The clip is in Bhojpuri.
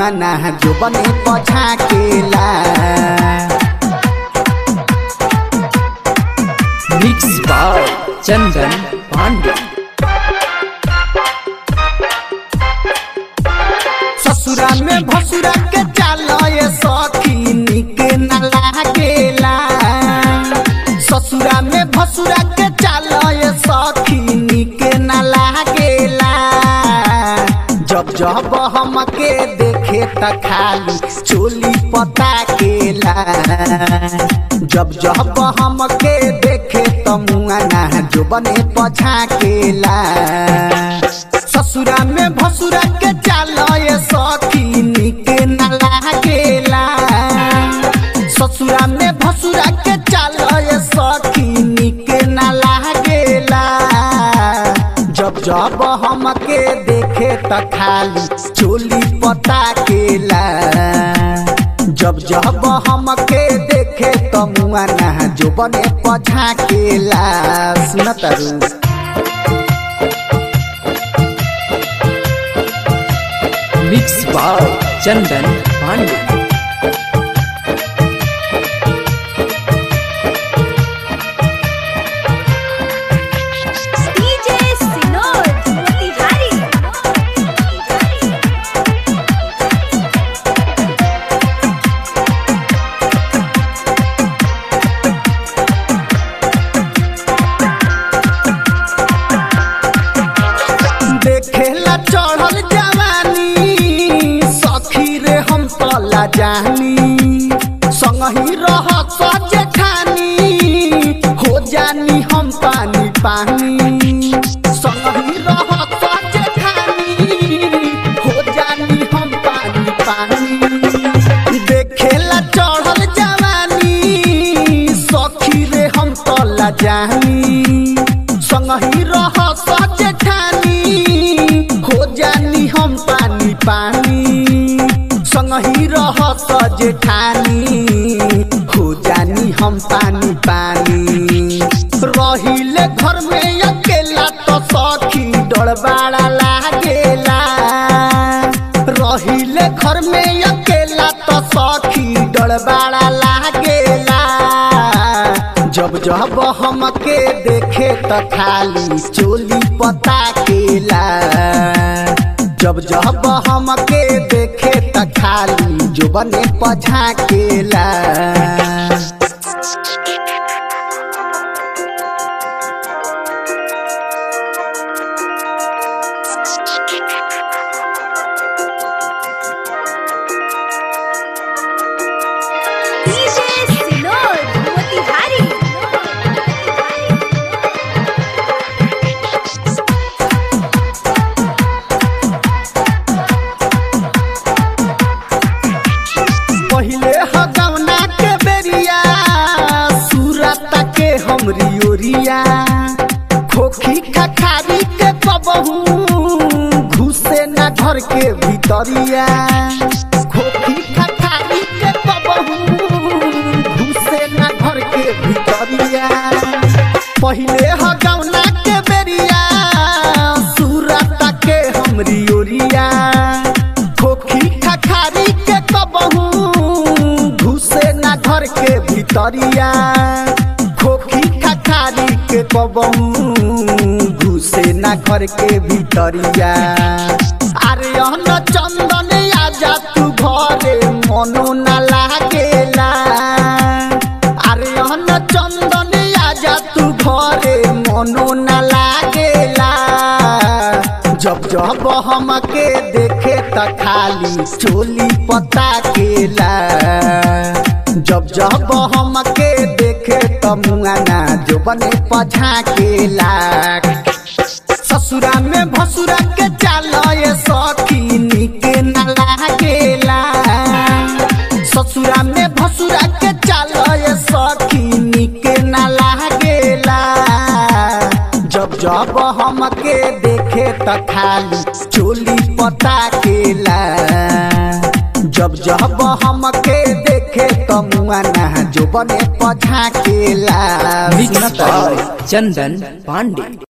मुआना जो बने पछा केला मिक्स बाय चंदन पांडे ससुरा में भसुरा के चालो ये सखी निक न लागेला ससुरा में भसुरा के चालो ये सखी निक न लागेला जब जब हमके देखे त खाली चोली पता केला जब जब हमके देखे त मुआना जो बने पछा केला ससुरा में भसुरा के चालो ये सखी निक न लागेला ससुरा में भसुरा के चालो ये सखी निक न लागेला जब जब हमके देखे त खाली चोली पता केला जब जब हमके देखे त मुआना जो बने पछा केला सुनत रू mix by Chandan Pandey DJ Sinod Motihari देखेला चढ़ल जवानी सखी रे हम तला जानी संगही रह सजे खानी हो जानी हम पानी पानी संगही रह सजे खानी हो जानी हम पानी पानी देखेला चढ़ल जवानी सखी रे हम तला जानी संगही रह सजे ठानी हो जानी हम पानी पानी संगही रह सजे ठानी हो जानी हम पानी पानी रहिले घर में अकेला तो सखी डरबाड़ा लागेला रहिले घर में अकेला तो सखी डरबाड़ा लागेला जब जब हमके देखे त खाली चोली पता केला जब जब हमके देखे त खाली जो बने पझा केला DJ Sinod Motihari पहिले हगवना के बेरिया सूरत के हमरी ओरिया खोखी खखारी के कबहू घुसे ना घर के भीतरिया खोखी खखारी के कबहू घुसे ना घर के भीतरिया पहिले हगवना के बेरिया सूरत के हमरी ओरिया खोखी खखारी के कबहू घुसे ना घर के भीतरिया खोखी खखारी के कबहू घुसे ना घर के भीतरिया अरे अन्न चंदन आजा तू घरे मनो ना लागेला अरे अन्न चंदन आजा तू घरे मनो ना लागेला जब जब हमके देखे त खाली चोली पता केला जब जब हमके देखे त मुआना जो बने पझा केला ससुरा में भसुरा के चालो ये सखी निक न लागेला ससुरा में भसुरा के चालो ये सखी निक न लागेला जब जब हमके देखे त खाली चोली पता केला जब जब हमके देखे त मुआना जो बने पझा केला मिक्स बाय चंदन पांडे